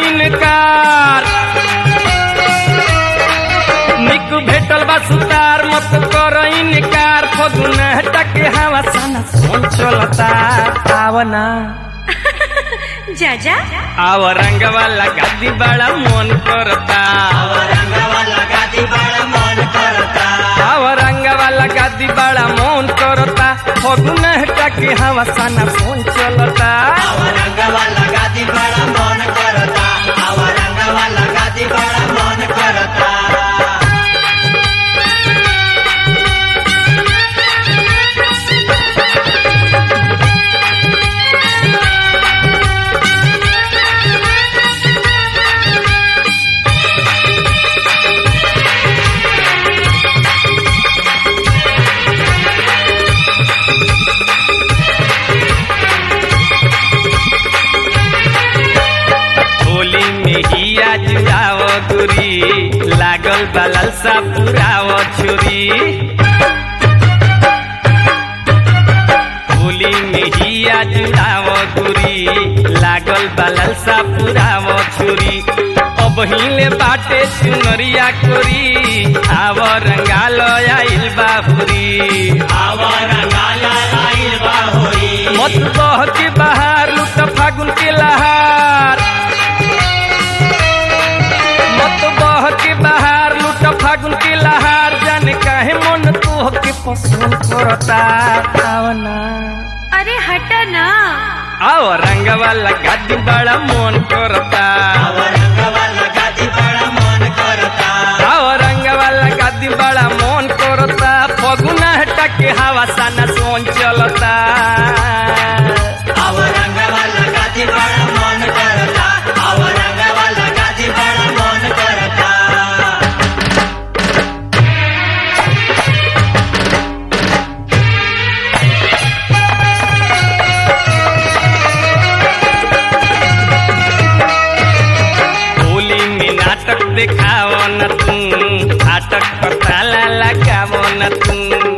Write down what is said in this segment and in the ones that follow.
इनकार निक भेटल बा सुतार मत कर इनकार फगुन टके हवा सन सोन चलता आवना जा जा आव रंग वाला गादी बड़ा मन करता आव रंग वाला गादी बड़ा मन करता फगुन टके हवा सन सोन चलता होली में ही आज जाव गुरी लागल बलल सा पुराव छुरी होली में ही आज जाव गुरी लागल बलल सा पुराव छुरी अब हिले बाटे सुनरिया कोरी आव रंगाल आइल बाहुरी मत बह के बाहर लुट फागुन के लहार मत बह के बाहर लुट फागुन के लहार जाने काहे मन तोह के पसंद करता आवना अरे हट ना आओ रंग वाला गादी बड़ा मन करता आओ रंग वाला गादी बड़ा मन करता फगुना हटा के हवा साना सोन चलता होली में नाटक देखाव न तू नाटक पर ताला लगाव न तू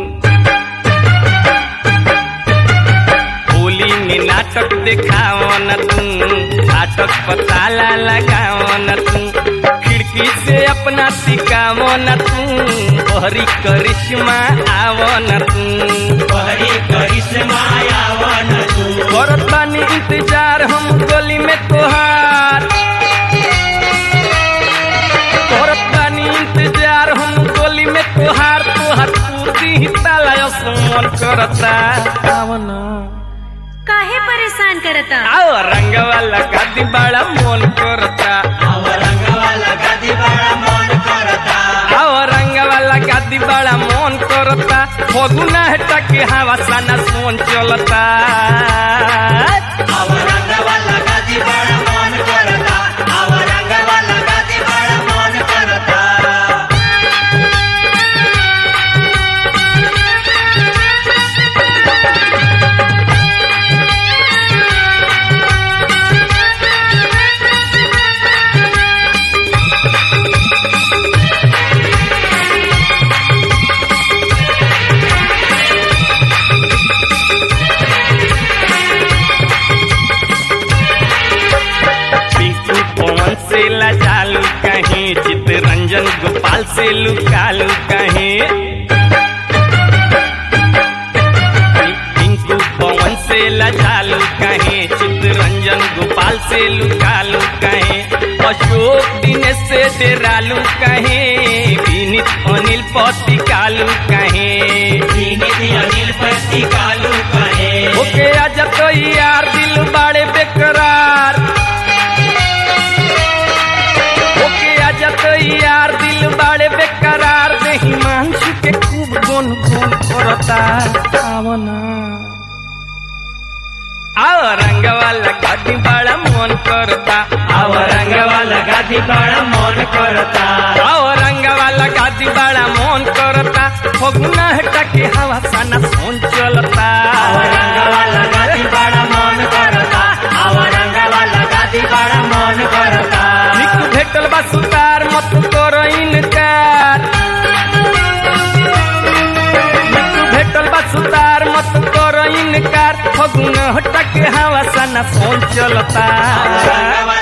होली में नाटक देखाव न तू नाटक पर ताला लगाव न तू खिड़की से अपना सिकाव न तू बहरी करिश्मा आव न तू करत बानी इंतजार हम गली में तोहार करत बानी इंतजार हम गली में तोहार तोहार पूर्ति ही ताला मन करता आवना काहे परेशान करता आओ रंग वाला गादी बड़ा मन करता आओ रंग वाला गादी बड़ा मन करता फगुना हटा के हवा साना सोन चलता पिंकू पवन से लजालू कहीं चितरंजन गोपाल से लुकालू कहीं पिंकू पवन से लजालू कहीं चितरंजन गोपाल से लुकालू कहीं अशोक दिनेश से डेरालू कहीं विनीत अनिल पति कालू कहीं ओके आज तो यार दिल बाड़े बेकरार ओके आज तो यार दिल बाड़े बेकरार देही मांसू के खूब गुन गुन करता आवना आओ रंग वाला गादी बड़ा मन करता आओ रंग वाला गादी बड़ा मन करता आओ रंग वाला गादी बड़ा मन करता फगुना हटा के हवा साना सोन चलता निक भेटल बा सुतार मत कर इनकार निक भेटल बा सुतार मत कर इनकार फगुना हटा के हवा साना सोन चलता